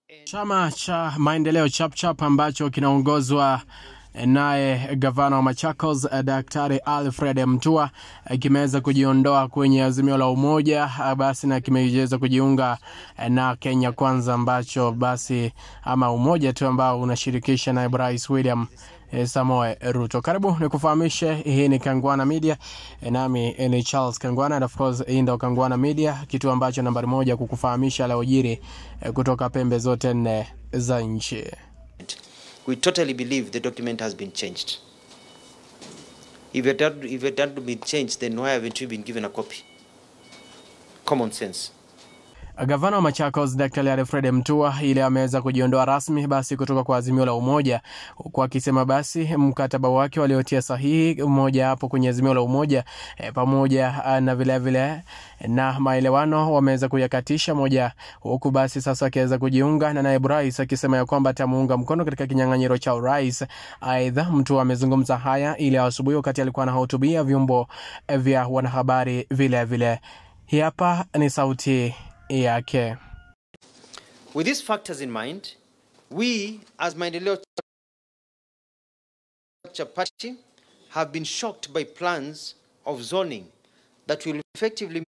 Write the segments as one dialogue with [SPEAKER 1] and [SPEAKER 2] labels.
[SPEAKER 1] Chama cha maendeleo Chapchap ambacho kinaongozwa naye gavana wa Machakos Daktari Alfred Mtua kimeweza kujiondoa kwenye azimio la umoja basi na kimeweza kujiunga na Kenya Kwanza ambacho basi ama umoja tu ambao unashirikisha naibu rais William Samoe Ruto. Karibu ni kufahamishe, hii ni Kangwana Media, nami ni Charles Kangwana, and of course hii ndo Kangwana Media, kitu ambacho nambari moja kukufahamisha yaliyojiri kutoka pembe zote nne za nchi.
[SPEAKER 2] We totally believe the document has been changed. If it had, if it had been changed, then why haven't we been given a copy? Common sense.
[SPEAKER 1] Gavana wa Machakos Daktari Alfred Mtua ile ameweza kujiondoa rasmi basi kutoka kwa azimio la umoja, huku akisema basi mkataba wake waliotia sahihi mmoja hapo kwenye azimio la umoja e, pamoja na vilevile vile, na maelewano wameweza kuyakatisha moja, huku basi sasa akiweza kujiunga na naibu rais akisema ya kwamba atamuunga mkono katika kinyang'anyiro cha urais. Aidha, Mtua amezungumza haya ile asubuhi wakati alikuwa anahutubia vyombo vya wanahabari vile vile. Hii hapa ni sauti yake.
[SPEAKER 2] With these factors in mind, we as Maendeleo Chapati have been shocked by plans of zoning that will effectively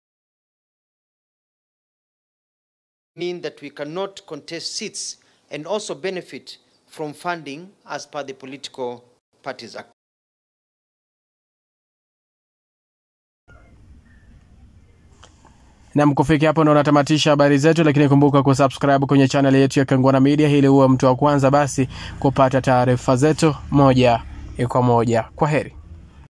[SPEAKER 2] mean that we cannot contest seats and also benefit from funding as per the Political Parties Act.
[SPEAKER 1] Nam, kufikia hapo ndo natamatisha habari zetu, lakini kumbuka kusubscribe kwenye channel yetu ya Kangwana Media ili uwe mtu wa kwanza basi kupata taarifa zetu moja kwa moja. Kwa heri.